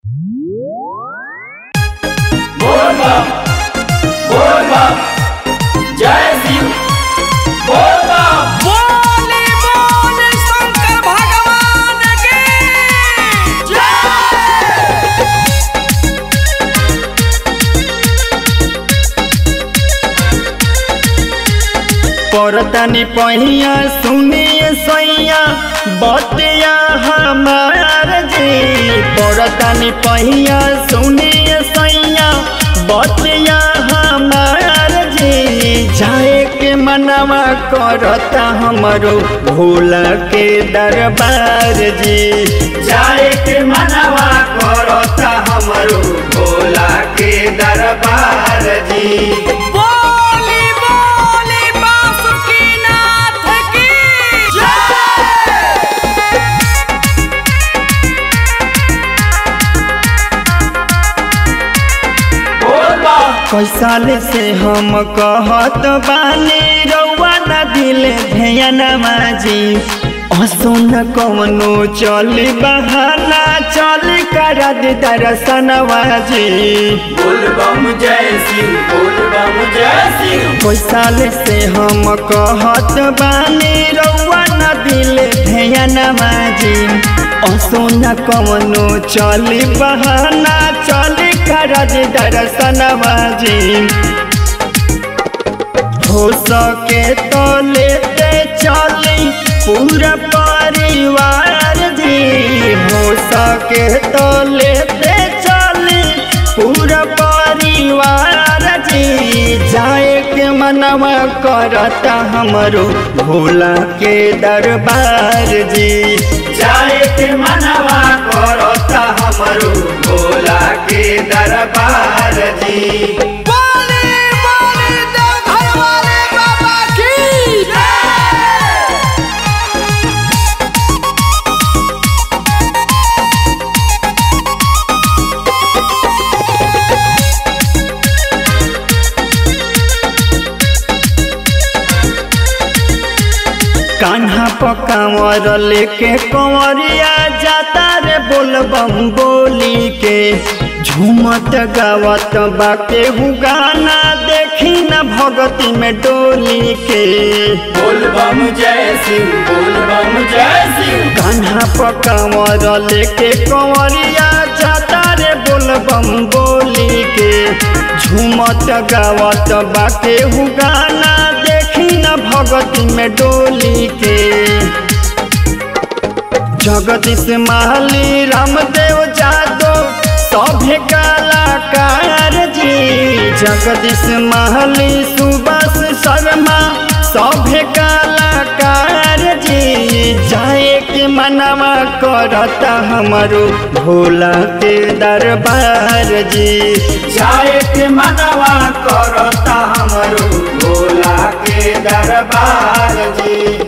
बोलबम बोलबम जय शिव बोलबम बोले बोले शंकर भगवान की परतनी पहिया सुनिए सैया बतिया हमार जी परतनी पहिया सुनिए सैया बतिया हमार जी जाए के मनवा करता हमरो भोला के दरबार जी जाए के मनवा करता हमरो भोला के दरबार जी बोली बोली बासुकीनाथ की बोलबम कैसाल से हम कहत बानी रउआ न दिल ध्यान माजी असुन कवनो चली बहाना चली करद दर्शनवाजी बोलबम जय शिव बोलबम जय शिव कैसाल से हम कहत बानी रउआ न दिल ध्यान माजी असुन कवनो चली बहाना चली करद दर्शनवाजी हो सके तो लेते चली पूरा परिवार जी हो सके तो लेते चली पूरा परिवार जी जाए के मनवा करता हमरो भोला के दरबार जी जाए के मनवा करता हमरो भोला के दरबार जी बोले बोले देवघर वाले बाबा की कान्हा पकावर लेके कंवरिया जाता रे बोलबम बोली के झूमत गावत बाके हु गाना देखी न भगती में डोली के बोलबम जय शिव बोलबम जय शिव कान्हा पकावर लेके कंवरिया जाता रे बोलबम बोली के झूमत गावत बाके हु गाना देखी न भगती में डोली के जगदीश माली रामदेव जादव सभे कलाकार जी जगदीश माली सुभाष शर्मा सभे कलाकार जी जाए के मनवा करता हमारो भोला के दरबार जी जाए के मनवा करता हमारो भोला के दरबार जी